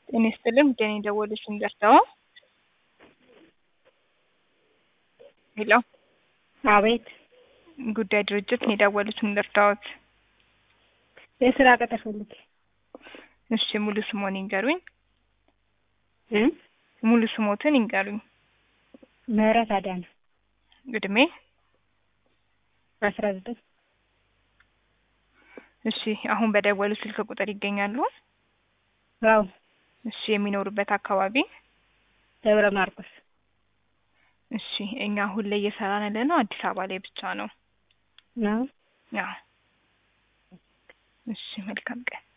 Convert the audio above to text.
ጤና ይስጥልኝ ጉዳይ ነው የደወሉልኝ ደርሰው ሄሎ አቤት ጉዳይ ድርጅት ነው የደወሉት ልርዳዎት? የስራ ቅጥር ፈልጌ እሺ ሙሉ ስሞን ይንገሩኝ። እ ሙሉ ስሞትን ይንገሩኝ። ምህረት አዳነ እድሜ? አስራ ዘጠኝ እሺ አሁን በደወሉ ስልክ ቁጥር ይገኛሉ? አዎ እሺ የሚኖሩበት አካባቢ? ደብረ ማርቆስ እሺ እኛ አሁን ላይ እየሰራን ያለነው አዲስ አበባ ላይ ብቻ ነው። ነው አዎ እሺ መልካም ቀን